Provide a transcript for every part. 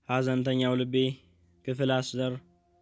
ሐዘንተኛው ልቤ ክፍል አስር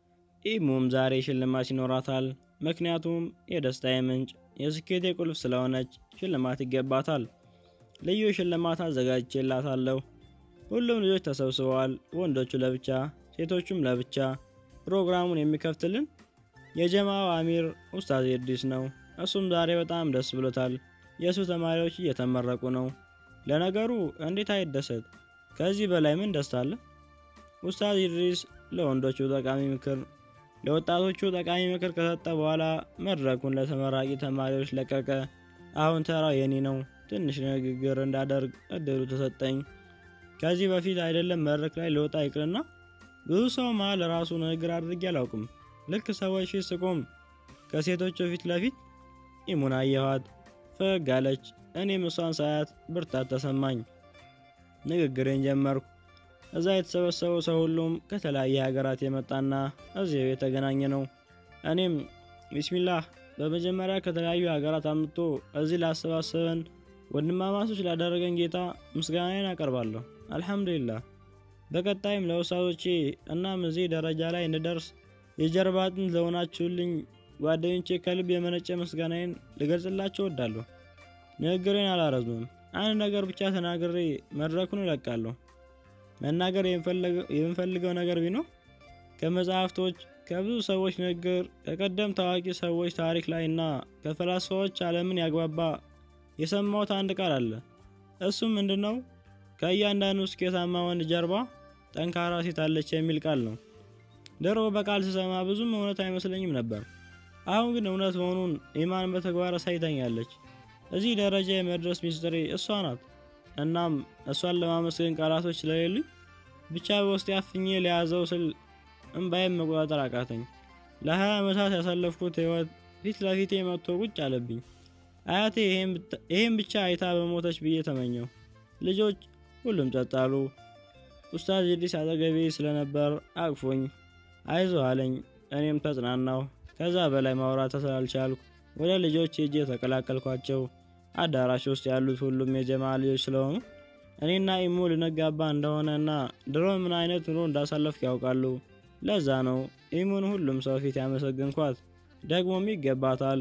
ኢሙም ዛሬ ሽልማት ይኖራታል። ምክንያቱም የደስታዬ ምንጭ የስኬቴ ቁልፍ ስለሆነች ሽልማት ይገባታል። ልዩ ሽልማት አዘጋጅቼላታለሁ። ሁሉም ልጆች ተሰብስበዋል። ወንዶቹ ለብቻ፣ ሴቶቹም ለብቻ። ፕሮግራሙን የሚከፍትልን የጀማው አሚር ኡስታዝ ኢድሪስ ነው። እሱም ዛሬ በጣም ደስ ብሎታል። የእሱ ተማሪዎች እየተመረቁ ነው። ለነገሩ እንዴት አይደሰት? ከዚህ በላይ ምን ደስታ አለ? ኡስታዝ ኢድሪስ ለወንዶቹ ጠቃሚ ምክር ለወጣቶቹ ጠቃሚ ምክር ከሰጠ በኋላ መድረኩን ለተመራቂ ተማሪዎች ለቀቀ። አሁን ተራው የኔ ነው። ትንሽ ንግግር እንዳደርግ እድሉ ተሰጠኝ። ከዚህ በፊት አይደለም መድረክ ላይ ልወጣ ይቅርና ብዙ ሰው መሀል ራሱ ንግግር አድርጌ አላውቅም። ልክ ሰዎች ፊት ስቆም ከሴቶቹ ፊት ለፊት ኢሙን አየኋት። ፈገግ አለች። እኔም እሷን ሳያት ብርታት ተሰማኝ። ንግግሬን ጀመርኩ። እዛ የተሰበሰበው ሰው ሁሉም ከተለያየ ሀገራት የመጣና እዚያው የተገናኘ ነው። እኔም ቢስሚላህ በመጀመሪያ ከተለያዩ ሀገራት አምጥቶ እዚህ ላሰባሰበን ወንድማማቾች ላደረገን ጌታ ምስጋናዬን አቀርባለሁ። አልሐምዱሊላህ። በቀጣይም ለውሳቶቼ እናም እዚህ ደረጃ ላይ እንድደርስ የጀርባ አጥንት ለሆናችሁልኝ ጓደኞቼ ከልብ የመነጨ ምስጋናዬን ልገልጽላቸው እወዳለሁ። ንግግሬን አላረዝምም። አንድ ነገር ብቻ ተናግሬ መድረኩን እለቃለሁ። መናገር የምፈልገው ነገር ቢኖር ከመጽሐፍቶች፣ ከብዙ ሰዎች ንግግር፣ ከቀደም ታዋቂ ሰዎች ታሪክ ላይ እና ከፈላስፋዎች ዓለምን ያግባባ የሰማሁት አንድ ቃል አለ። እሱም ምንድን ነው? ከእያንዳንዱ ስኬታማ ወንድ ጀርባ ጠንካራ ሴት አለች የሚል ቃል ነው። ድሮ በቃል ስሰማ ብዙም እውነት አይመስለኝም ነበር። አሁን ግን እውነት መሆኑን ኢማን በተግባር አሳይታኛለች። እዚህ ደረጃ የመድረስ ሚስጥሬ እሷ ናት። እናም እሷን ለማመስገን ቃላቶች ስለሌሉኝ ብቻ በውስጤ አፍኜ ለያዘው ስል እምባይም መቆጣጠር አቃተኝ። ለሀያ ዓመታት ያሳለፍኩት ህይወት ፊት ለፊቴ መጥቶ ቁጭ አለብኝ። አያቴ ይሄን ብቻ አይታ በሞተች ብዬ ተመኘው። ልጆች ሁሉም ጸጥ አሉ። ኡስታዝ ኢድሪስ አጠገቤ ስለነበር አቅፎኝ አይዞ አለኝ። እኔም ተጽናናሁ። ከዛ በላይ ማውራት ስላልቻልኩ ወደ ልጆች ሄጄ ተቀላቀልኳቸው። አዳራሽ ውስጥ ያሉት ሁሉም የጀማ ልጆች ስለሆኑ እኔና ኢሙ ልንጋባ እንደሆነ እና ድሮ ምን አይነት ኑሮ እንዳሳለፍኩ ያውቃሉ። ለዛ ነው ኢሙን ሁሉም ሰው ፊት ያመሰግንኳት። ደግሞም ይገባታል።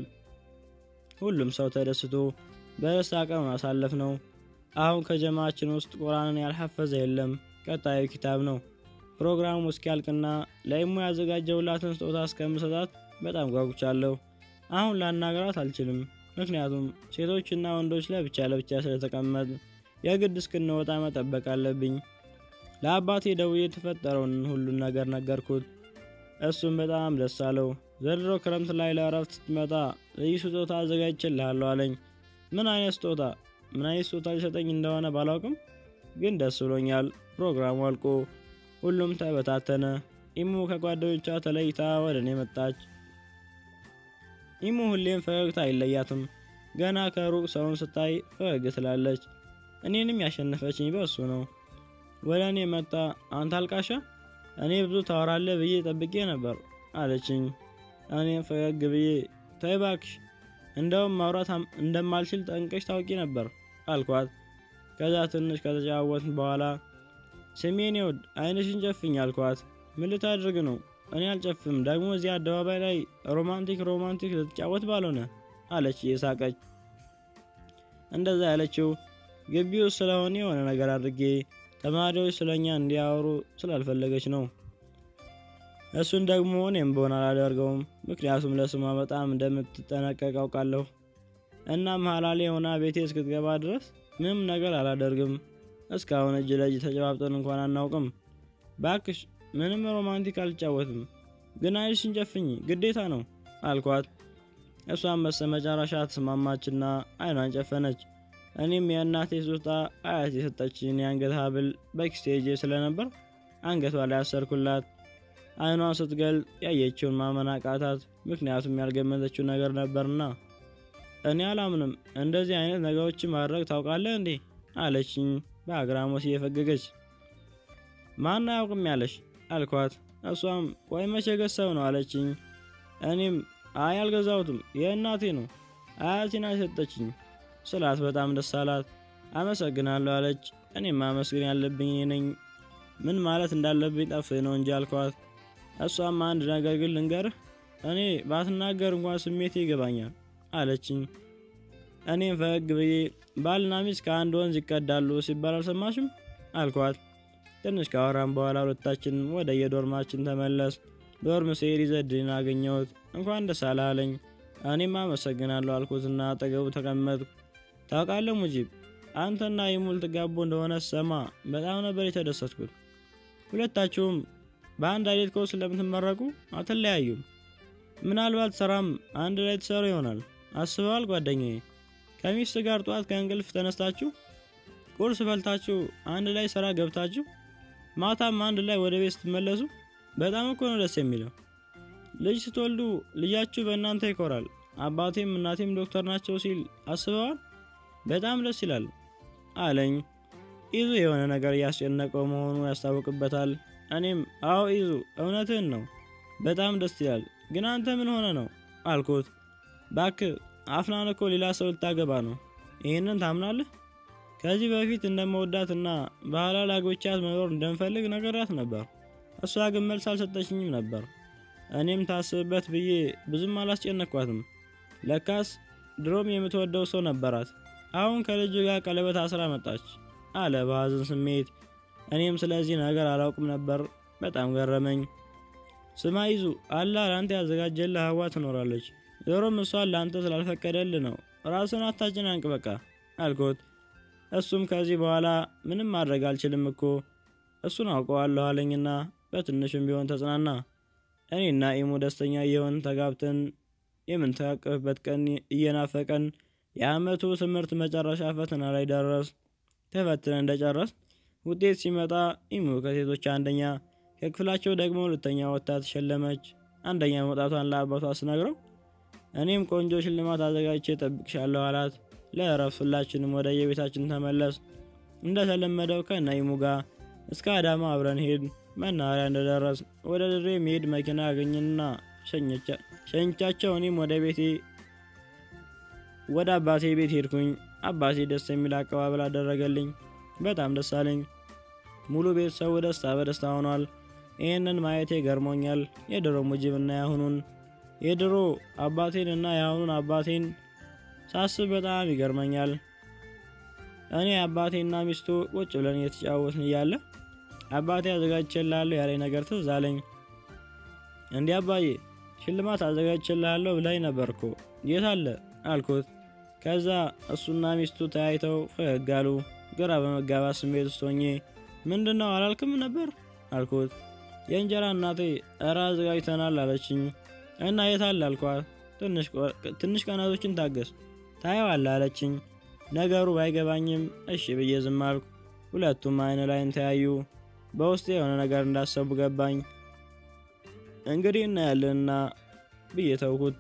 ሁሉም ሰው ተደስቶ በደስታ ቀን አሳለፍ ነው። አሁን ከጀማችን ውስጥ ቁርአንን ያልሐፈዘ የለም። ቀጣዩ ኪታብ ነው። ፕሮግራሙ እስኪያልቅና ለኢሙ ያዘጋጀውላትን ስጦታ እስከምሰጣት በጣም ጓጉቻለሁ። አሁን ላናገራት አልችልም፣ ምክንያቱም ሴቶችና ወንዶች ለብቻ ለብቻ ስለተቀመጥ የግድ እስክንወጣ መጠበቅ አለብኝ። ለአባቴ ደውዬ የተፈጠረውን ሁሉን ነገር ነገርኩት። እሱም በጣም ደስ አለው። ዘንድሮ ክረምት ላይ ለእረፍት ስትመጣ ልዩ ስጦታ አዘጋጅቼልሃለሁ አለኝ። ምን አይነት ስጦታ ምን አይነት ስጦታ ሊሰጠኝ እንደሆነ ባላውቅም ግን ደስ ብሎኛል። ፕሮግራሙ አልቆ ሁሉም ተበታተነ። ኢሙ ከጓደኞቿ ተለይታ ወደ እኔ መጣች። ኢሙ ሁሌም ፈገግታ አይለያትም። ገና ከሩቅ ሰውን ስታይ ፈገግ ትላለች። እኔንም ያሸነፈችኝ በእሱ ነው። ወደ እኔ መጣ። አንተ አልቃሻ፣ እኔ ብዙ ታወራለህ ብዬ ጠብቄ ነበር አለችኝ። እኔም ፈገግ ብዬ ተይ እባክሽ፣ እንደውም ማውራት እንደማልችል ጠንቀሽ ታውቂ ነበር አልኳት። ከዛ ትንሽ ከተጫወትን በኋላ ስሜን ውድ አይንሽን ጨፍኝ አልኳት። ምን ልታድርግ ነው? እኔ አልጨፍም። ደግሞ እዚህ አደባባይ ላይ ሮማንቲክ ሮማንቲክ ልትጫወት ባልሆነ አለች እየሳቀች። እንደዛ ያለችው ግቢ ውስጥ ስለሆነ የሆነ ነገር አድርጌ ተማሪዎች ስለኛ እንዲያወሩ ስላልፈለገች ነው። እሱን ደግሞ እኔም በሆን አላደርገውም፣ ምክንያቱም ለስሟ በጣም እንደምትጠነቀቅ አውቃለሁ። እናም ሀላሌ የሆና ቤቴ እስክትገባ ድረስ ምንም ነገር አላደርግም። እስካሁን እጅ ለእጅ ተጨባብጠን እንኳን አናውቅም። ባክሽ ምንም ሮማንቲክ አልጫወትም፣ ግን አይንሽን ጨፍኝ ግዴታ ነው አልኳት። እሷን በስተመጨረሻ ተስማማችና አይኗን ጨፈነች። እኔም የእናቴ ስጦታ አያት የሰጠችን የአንገት ሀብል በኪስቴጄ ስለነበር አንገቷ ላይ አሰርኩላት። አይኗን ስትገልጥ ያየችውን ማመን አቃታት፣ ምክንያቱም ያልገመተችው ነገር ነበርና። እኔ አላምንም፣ እንደዚህ አይነት ነገሮችን ማድረግ ታውቃለህ እንዴ አለችኝ በአግራሞት እየፈገገች። ማን አያውቅም ያለሽ አልኳት። እሷም ቆይ መቼ ገሳው ነው አለችኝ። እኔም አይ አልገዛሁትም የእናቴ ነው አያቴን አልሰጠችኝ ስላት በጣም ደስ አላት። አመሰግናለሁ አለች። እኔም ማመስገን ያለብኝ እኔ ነኝ። ምን ማለት እንዳለብኝ ጠፍቶኝ ነው እንጂ አልኳት። እሷም አንድ ነገር ግን ልንገርህ፣ እኔ ባትናገር እንኳን ስሜቴ ይገባኛል አለችኝ። እኔም ፈገግ ብዬ ባልና ሚስት ከአንድ ወንዝ ይቀዳሉ ሲባል አልሰማሽም አልኳት። ትንሽ ካወራን በኋላ ሁለታችን ወደ የዶርማችን ተመለስ። ዶርም ስሄድ ኢዘዲንን አገኘሁት። እንኳን ደስ አለህ አለኝ። እኔም አመሰግናለሁ አልኩትና አጠገቡ ተቀመጥኩ። ታውቃለህ ሙጂብ፣ አንተና ኢሙ ልትጋቡ እንደሆነ ሰማ በጣም ነበር የተደሰትኩት። ሁለታችሁም በአንድ አይነት ኮርስ ስለምትመረቁ አትለያዩም። ምናልባት ስራም አንድ ላይ ትሰሩ ይሆናል። አስበዋል ጓደኛዬ? ከሚስት ጋር ጠዋት ከእንቅልፍ ተነስታችሁ ቁርስ በልታችሁ አንድ ላይ ስራ ገብታችሁ ማታም አንድ ላይ ወደ ቤት ስትመለሱ በጣም እኮ ነው ደስ የሚለው። ልጅ ስትወልዱ ልጃችሁ በእናንተ ይኮራል። አባቴም እናቴም ዶክተር ናቸው ሲል አስበዋል? በጣም ደስ ይላል አለኝ። ኢዙ የሆነ ነገር እያስጨነቀው መሆኑ ያስታውቅበታል። እኔም አዎ ኢዙ እውነትህን ነው፣ በጣም ደስ ይላል። ግን አንተ ምን ሆነ ነው አልኩት። ባክ አፍናን እኮ ሌላ ሰው ልታገባ ነው። ይህንን ታምናለህ? ከዚህ በፊት እንደመወዳትና በሐላል አግብቻት መኖር እንደምፈልግ ነገራት ነበር። እሷ ግን መልስ አልሰጠችኝም ነበር። እኔም ታስብበት ብዬ ብዙም አላስጨነኳትም። ለካስ ድሮም የምትወደው ሰው ነበራት። አሁን ከልጁ ጋር ቀለበት አስራ መጣች አለ በሐዘን ስሜት። እኔም ስለዚህ ነገር አላውቅም ነበር። በጣም ገረመኝ። ስማ ይዙ አላህ ለአንተ ያዘጋጀልህ ሀዋ ትኖራለች። ዞሮም እሷን ለአንተ ስላልፈቀደልህ ነው። ራስን አታጨናንቅ በቃ አልኩት። እሱም ከዚህ በኋላ ምንም ማድረግ አልችልም እኮ እሱን አውቀዋለሁ አለኝና በትንሹም ቢሆን ተጽናና። እኔና ኢሙ ደስተኛ እየሆን ተጋብተን የምንተቃቀፍበት ቀን እየናፈቀን የአመቱ ትምህርት መጨረሻ ፈተና ላይ ደረስ። ተፈትነን እንደጨረስ ውጤት ሲመጣ ኢሙ ከሴቶች አንደኛ ከክፍላቸው ደግሞ ሁለተኛ ወጥታ ተሸለመች። አንደኛ መውጣቷን ለአባቷ ስነግረው እኔም ቆንጆ ሽልማት አዘጋጅቼ ጠብቅሻለሁ አላት። ለእረፍት ሁላችንም ወደ የቤታችን ተመለስ። እንደተለመደው ከነ ኢሙ ጋር እስከ አዳማ አብረን ሄድ። መናኸሪያ እንደደረስ ወደ ድሬ መሄድ መኪና አገኝና ሸኝቻቸው እኔም ወደ ቤቴ ወደ አባቴ ቤት ሄድኩኝ። አባቴ ደስ የሚል አቀባበል አደረገልኝ። በጣም ደስ አለኝ። ሙሉ ቤተሰቡ ደስታ በደስታ ሆኗል። ይህንን ማየቴ ገርሞኛል። የድሮ ሙጂብና ያሁኑን የድሮ አባቴን እና የአሁኑን አባቴን ሳስብ በጣም ይገርመኛል። እኔ አባቴና ሚስቱ ቁጭ ብለን እየተጫወትን እያለ አባቴ አዘጋጅቼልሃለሁ ያለኝ ነገር ትዝ አለኝ። እንዲህ አባዬ ሽልማት አዘጋጅቼልሃለሁ ብላኝ ነበር እኮ የት አለ አልኩት። ከዛ እሱና ሚስቱ ተያይተው ፈገግ አሉ። ግራ በመጋባት ስሜት ውስጥ ሆኜ ምንድን ነው አላልክም ነበር አልኩት። የእንጀራ እናቴ እረ አዘጋጅተናል አለችኝ። እና የት አለ አልኳት። ትንሽ ቀናቶችን ታገስ ታየዋለህ አለችኝ። ነገሩ ባይገባኝም እሺ ብዬ ዝም አልኩ። ሁለቱም አይን ላይን ተያዩ። በውስጤ የሆነ ነገር እንዳሰቡ ገባኝ። እንግዲህ እናያለንና ብዬ ተውኩት።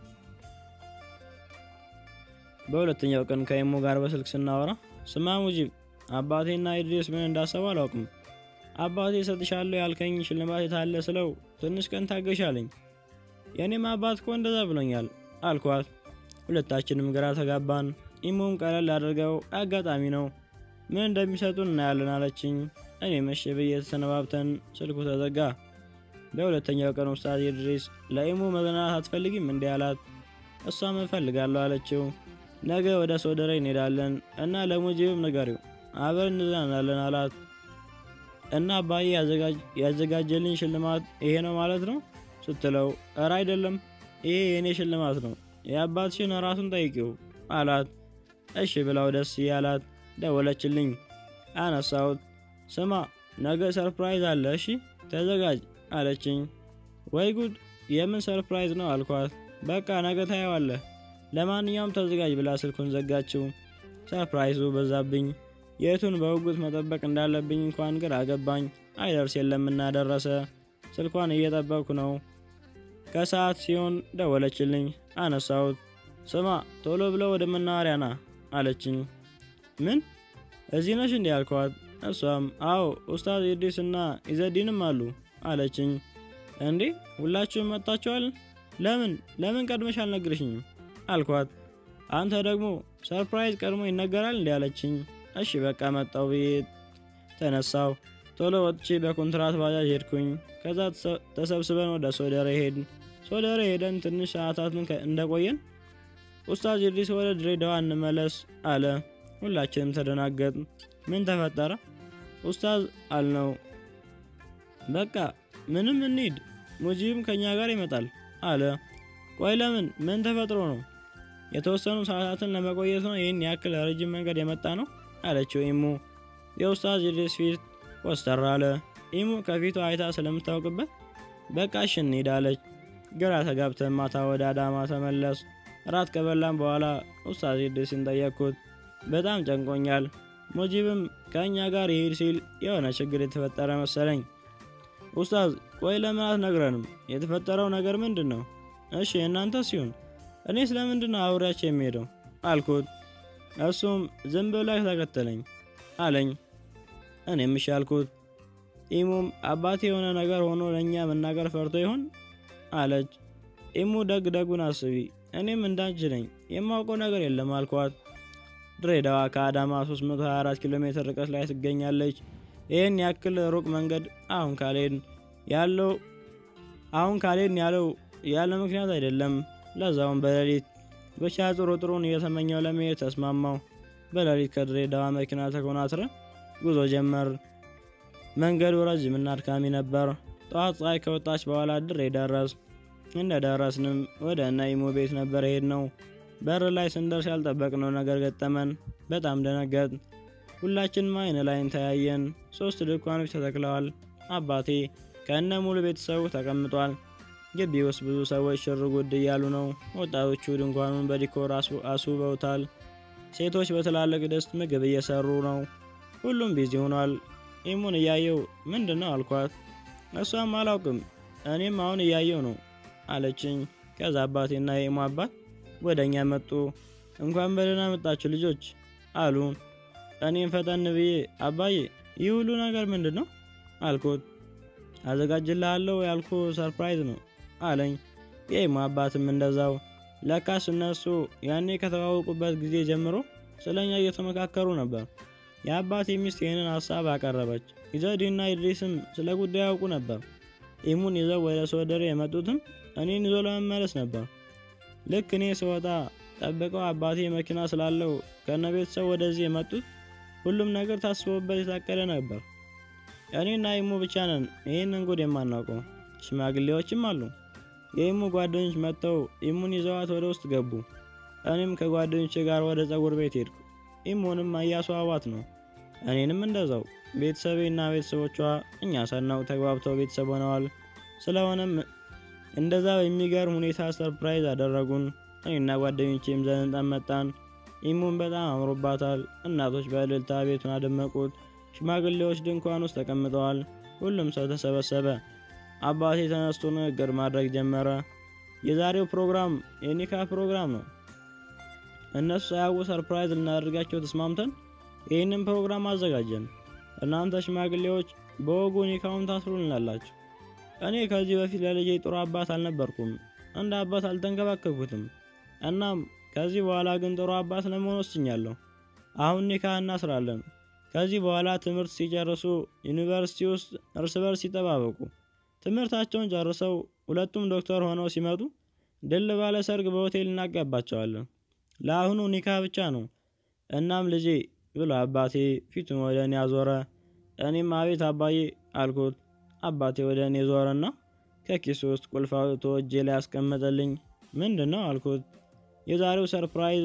በሁለተኛው ቀን ከኢሙ ጋር በስልክ ስናወራ ስማ ሙጂብ፣ አባቴና ኢድሪስ ምን እንዳሰቡ አላውቅም። አባቴ እሰጥሻለሁ ያልከኝ ሽልማት የታለ ስለው ትንሽ ቀን ታገሻለኝ። የእኔም አባት እኮ እንደዛ ብሎኛል አልኳት። ሁለታችንም ግራ ተጋባን። ኢሙም ቀለል አድርገው አጋጣሚ ነው ምን እንደሚሰጡን እናያለን አለችኝ። እኔ መሸ ብዬ ተሰነባብተን ስልኩ ተዘጋ። በሁለተኛው ቀን ኡስታዝ ኢድሪስ ለኢሙ መዝናናት አትፈልጊም እንዲህ አላት። እሷም እፈልጋለሁ አለችው። ነገ ወደ ሶደሬ እንሄዳለን እና ለሙጂብም ንገሪው አብረን እንዝናናለን አላት። እና አባዬ ያዘጋጀልኝ ሽልማት ይሄ ነው ማለት ነው ስትለው፣ እረ አይደለም ይሄ የእኔ ሽልማት ነው የአባትሽን ራሱን ጠይቂው አላት። እሺ ብላው ደስ እያላት ደወለችልኝ። አነሳሁት። ስማ ነገ ሰርፕራይዝ አለ እሺ ተዘጋጅ አለችኝ። ወይ ጉድ የምን ሰርፕራይዝ ነው አልኳት። በቃ ነገ ታየዋለህ፣ ለማንኛውም ተዘጋጅ ብላ ስልኩን ዘጋችው። ሰርፕራይዙ በዛብኝ። የቱን በውጉት መጠበቅ እንዳለብኝ እንኳን ግራ ገባኝ። አይደርስ የለምና ደረሰ። ስልኳን እየጠበቅኩ ነው። ከሰዓት ሲሆን ደወለችልኝ። አነሳሁት። ስማ ቶሎ ብለው ወደ መናኸሪያ ና አለችኝ። ምን እዚህ ነሽ እንዲህ አልኳት። እሷም አዎ ኡስታዝ ኢድሪስ እና ኢዘዲንም አሉ አለችኝ። እንዴ ሁላችሁም መጣችኋል? ለምን ለምን ቀድመሽ አልነግርሽኝም አልኳት። አንተ ደግሞ ሰርፕራይዝ ቀድሞ ይነገራል እንዲ አለችኝ። እሺ በቃ መጣው ብዬ ተነሳው። ቶሎ ወጥቼ በኮንትራት ባጃጅ ሄድኩኝ። ከዛ ተሰብስበን ወደ ሶደሬ ሄድን። ሶደሬ ሄደን ትንሽ ሰዓታትን እንደቆየን ኡስታዝ ኢድሪስ ወደ ድሬዳዋ እንመለስ አለ። ሁላችንም ተደናገጥ። ምን ተፈጠረ ኡስታዝ አልነው። በቃ ምንም እንሂድ፣ ሙጂብም ከኛ ጋር ይመጣል አለ። ቆይ ለምን? ምን ተፈጥሮ ነው? የተወሰኑ ሰዓታትን ለመቆየት ነው ይህን ያክል ረጅም መንገድ የመጣ ነው አለችው ኢሙ። የኡስታዝ ኢድሪስ ፊት ኮስተር አለ። ኢሙ ከፊቱ አይታ ስለምታውቅበት በቃ እሺ እንሂድ አለች። ግራ ተጋብተን ማታ ወደ አዳማ ተመለስ። እራት ከበላን በኋላ ኡስታዝ ኢድሪስን ጠየቅኩት። በጣም ጨንቆኛል። ሙጂብም ከእኛ ጋር ይሄድ ሲል የሆነ ችግር የተፈጠረ መሰለኝ። ኡስታዝ ቆይ ለምን አትነግረንም? የተፈጠረው ነገር ምንድን ነው? እሺ እናንተ ሲሆን እኔ ስለምንድን ነው አብሬያቸው የሚሄደው አልኩት። እሱም ዝም ብሎ ተከተለኝ አለኝ። እኔም እሺ አልኩት። ኢሙም አባቴ የሆነ ነገር ሆኖ ለእኛ መናገር ፈርቶ ይሆን አለች። ኢሙ ደግ ደጉን አስቢ፣ እኔም እንዳንቺ ነኝ፣ የማውቀው ነገር የለም አልኳት። ድሬዳዋ ከአዳማ 324 ኪሎ ሜትር ርቀት ላይ ትገኛለች። ይህን ያክል ሩቅ መንገድ አሁን ካልሄድን ያለው አሁን ካልሄድን ያለው ያለ ምክንያት አይደለም። ለዛውም በሌሊት ብቻ ጥሩ ጥሩን እየተመኘው ለመሄድ ተስማማው። በሌሊት ከድሬዳዋ መኪና ተኮናትረ ጉዞ ጀመር። መንገዱ ረጅምና አድካሚ ነበር። ጠዋት ፀሐይ ከወጣች በኋላ ድሬ ደረስ። እንደ ደረስንም ወደ እነ ኢሙ ቤት ነበር ሄድ ነው። በር ላይ ስንደርስ ያልጠበቅነው ነገር ገጠመን። በጣም ደነገጥ። ሁላችንም አይን ላይን ተያየን። ሶስት ድንኳኖች ተተክለዋል። አባቴ ከእነ ሙሉ ቤተሰቡ ተቀምጧል። ግቢ ውስጥ ብዙ ሰዎች ሽር ጉድ እያሉ ነው። ወጣቶቹ ድንኳኑን በዲኮር አስውበውታል። ሴቶች በትላልቅ ድስት ምግብ እየሰሩ ነው። ሁሉም ቢዚ ሆኗል። ኢሙን እያየው ምንድን ነው አልኳት። እሷም አላውቅም እኔም አሁን እያየው ነው አለችኝ። ከዛ አባቴና የኢሙ አባት ወደ እኛ መጡ። እንኳን በደህና መጣችሁ ልጆች አሉ። እኔም ፈጠን ብዬ አባዬ ይህ ሁሉ ነገር ምንድን ነው አልኩት። አዘጋጅልሃለሁ ያልኩ ሰርፕራይዝ ነው አለኝ። የኢሙ አባትም እንደዛው። ለካስ እነሱ ያኔ ከተዋወቁበት ጊዜ ጀምሮ ስለኛ እየተመካከሩ ነበር። የአባቴ ሚስት ይህንን ሀሳብ አቀረበች። ኢዘዲና ኢድሪስም ስለ ጉዳዩ ያውቁ ነበር። ኢሙን ይዘው ወደ ሶደሬ የመጡትም እኔን ይዞ ለመመለስ ነበር። ልክ እኔ ስወጣ ጠብቀው አባቴ መኪና ስላለው ከነ ቤተሰብ ወደዚህ የመጡት ሁሉም ነገር ታስቦበት የታቀደ ነበር። እኔና ኢሙ ብቻ ነን ይህንን ጉድ የማናውቀው። ሽማግሌዎችም አሉ። የኢሙ ጓደኞች መጥተው ኢሙን ይዘዋት ወደ ውስጥ ገቡ። እኔም ከጓደኞቼ ጋር ወደ ጸጉር ቤት ሄድኩ። ኢሙንም እያስዋቧት ነው። እኔንም እንደዛው። ቤተሰቤና ቤተሰቦቿ እኛ ሳናውቅ ተግባብተው ቤተሰብ ሆነዋል። ስለሆነም እንደዛ በሚገርም ሁኔታ ሰርፕራይዝ አደረጉን። እኔና ጓደኞቼም ዘንጠን መጣን። ኢሙን በጣም አምሮባታል። እናቶች በእልልታ ቤቱን አደመቁት። ሽማግሌዎች ድንኳን ውስጥ ተቀምጠዋል። ሁሉም ሰው ተሰበሰበ። አባቴ ተነስቶ ንግግር ማድረግ ጀመረ። የዛሬው ፕሮግራም የኒካ ፕሮግራም ነው። እነሱ ሳያውቁ ሰርፕራይዝ ልናደርጋቸው ተስማምተን ይህንን ፕሮግራም አዘጋጀን። እናንተ ሽማግሌዎች በወጉ ኒካውን ታስሩልናላችሁ። እኔ ከዚህ በፊት ለልጄ ጥሩ አባት አልነበርኩም፣ እንደ አባት አልተንከባከብኩትም። እናም ከዚህ በኋላ ግን ጥሩ አባት ለመሆን ወስኛለሁ። አሁን ኒካ እናስራለን። ከዚህ በኋላ ትምህርት ሲጨርሱ ዩኒቨርሲቲ ውስጥ እርስ በርስ ይጠባበቁ። ትምህርታቸውን ጨርሰው ሁለቱም ዶክተር ሆነው ሲመጡ ድል ባለ ሰርግ በሆቴል እናጋባቸዋለን። ለአሁኑ ኒካ ብቻ ነው። እናም ልጄ ብሎ አባቴ ፊቱን ወደ እኔ አዞረ። እኔም አቤት አባዬ አልኩት። አባቴ ወደ እኔ ዞረና ከኪሱ ውስጥ ቁልፍ አውጥቶ እጄ ላይ ያስቀመጠልኝ። ምንድን ነው አልኩት። የዛሬው ሰርፕራይዝ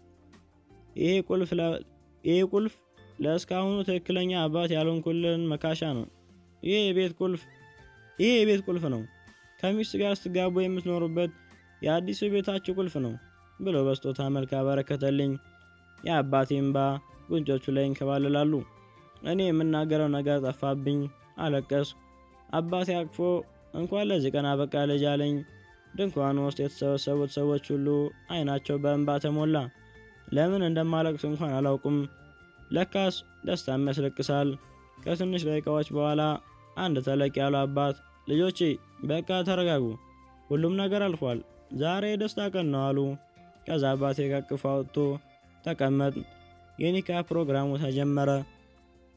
ይሄ ቁልፍ ለእስካሁኑ ትክክለኛ አባት ያልሆንኩልን መካሻ ነው። ይሄ የቤት ቁልፍ ይሄ የቤት ቁልፍ ነው። ከሚስት ጋር ስትጋቡ የምትኖሩበት የአዲሱ ቤታችሁ ቁልፍ ነው ብሎ በስጦታ መልክ አበረከተልኝ። የአባቴ እምባ ጉንጮቹ ላይ ይንከባልላሉ። እኔ የምናገረው ነገር ጠፋብኝ። አለቀስኩ። አባቴ አቅፎ እንኳን ለዚህ ቀን አበቃ ልጅ አለኝ። ድንኳኑ ውስጥ የተሰበሰቡት ሰዎች ሁሉ አይናቸው በእንባ ተሞላ። ለምን እንደማለቅስ እንኳን አላውቁም። ለካስ ደስታም ያስለቅሳል። ከትንሽ ደቂቃዎች በኋላ አንድ ተለቅ ያሉ አባት ልጆቼ በቃ ተረጋጉ፣ ሁሉም ነገር አልፏል፣ ዛሬ የደስታ ቀን ነው አሉ። ከዛ አባቴ ከቅፎ አውጥቶ ተቀመጥ። የኒካ ፕሮግራሙ ተጀመረ።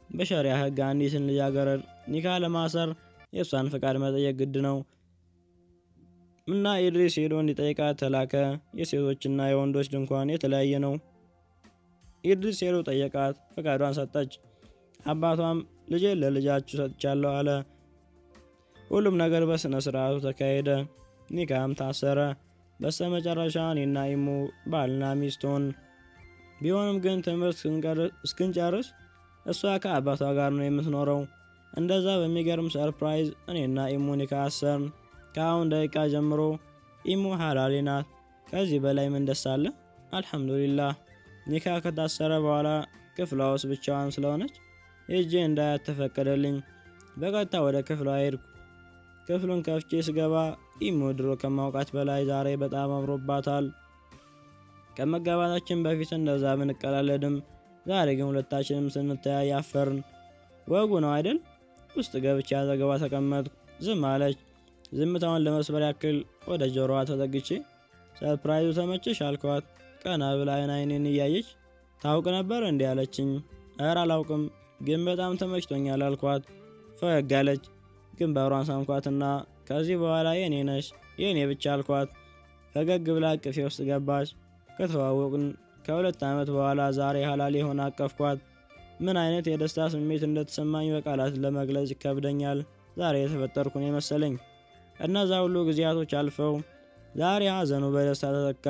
በሸሪያ ሕግ አንዲትን ልጃገረድ ኒካ ለማሰር የእሷን ፈቃድ መጠየቅ ግድ ነው እና ኢድሪስ ሄዶ እንዲጠይቃት ተላከ። የሴቶችና የወንዶች ድንኳን የተለያየ ነው። ኢድሪስ ሄዶ ጠየቃት፣ ፈቃዷን ሰጠች። አባቷም ልጄ ለልጃችሁ ሰጥቻለሁ አለ። ሁሉም ነገር በስነ ስርዓቱ ተካሄደ። ኒካም ታሰረ። በስተ መጨረሻ እኔና ኢሙ ባልና ሚስት ሆን። ቢሆንም ግን ትምህርት እስክንጨርስ እሷ ከአባቷ ጋር ነው የምትኖረው። እንደዛ በሚገርም ሰርፕራይዝ እኔና ኢሙ ኒካ አሰርን። ከአሁን ደቂቃ ጀምሮ ኢሙ ሀላሌ ናት። ከዚህ በላይ ምን ደስ አለ? አልሐምዱሊላህ። ኒካ ከታሰረ በኋላ ክፍሏ ውስጥ ብቻዋን ስለሆነች ሄጄ እንዳያት ተፈቀደልኝ። በቀጥታ ወደ ክፍሏ ሄድኩ። ክፍሉን ከፍቼ ስገባ ኢሙ ድሮ ከማውቃት በላይ ዛሬ በጣም አምሮባታል። ከመጋባታችን በፊት እንደዛ ብንቀላለድም ዛሬ ግን ሁለታችንም ስንተያይ አፈርን። ወጉ ነው አይደል? ውስጥ ገብቼ አጠገቧ ተቀመጥኩ። ዝም አለች። ዝምታውን ለመስበር ያክል ወደ ጆሮዋ ተጠግቼ ሰርፕራይዙ ተመቸሽ አልኳት። ቀና ብላ አይን አይኔን እያየች ታውቅ ነበር እንዲህ አለችኝ። እረ አላውቅም፣ ግን በጣም ተመችቶኛል አልኳት። ፈገግ አለች። ግንባሯን ሳምኳትና ከዚህ በኋላ የኔ ነሽ የኔ ብቻ አልኳት። ፈገግ ብላ አቅፌ ውስጥ ገባች። ከተዋወቅን ከሁለት ዓመት በኋላ ዛሬ ሀላል የሆነ አቀፍኳት። ምን አይነት የደስታ ስሜት እንደተሰማኝ በቃላት ለመግለጽ ይከብደኛል። ዛሬ የተፈጠርኩን የመሰለኝ። እነዛ ሁሉ ጊዜያቶች አልፈው ዛሬ ሀዘኑ በደስታ ተተካ።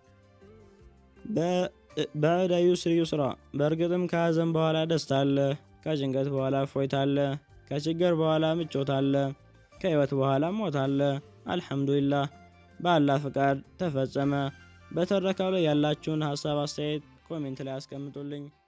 በዕደ ዩስር ዩስራ። በእርግጥም ከሀዘን በኋላ ደስታ አለ። ከጭንቀት በኋላ እፎይታ አለ። ከችግር በኋላ ምቾት አለ። ከህይወት በኋላ ሞት አለ። አልሐምዱሊላህ በአላህ ፍቃድ ተፈጸመ። በተረካው ላይ ያላችሁን ሀሳብ አስተያየት ኮሜንት ላይ አስቀምጡልኝ።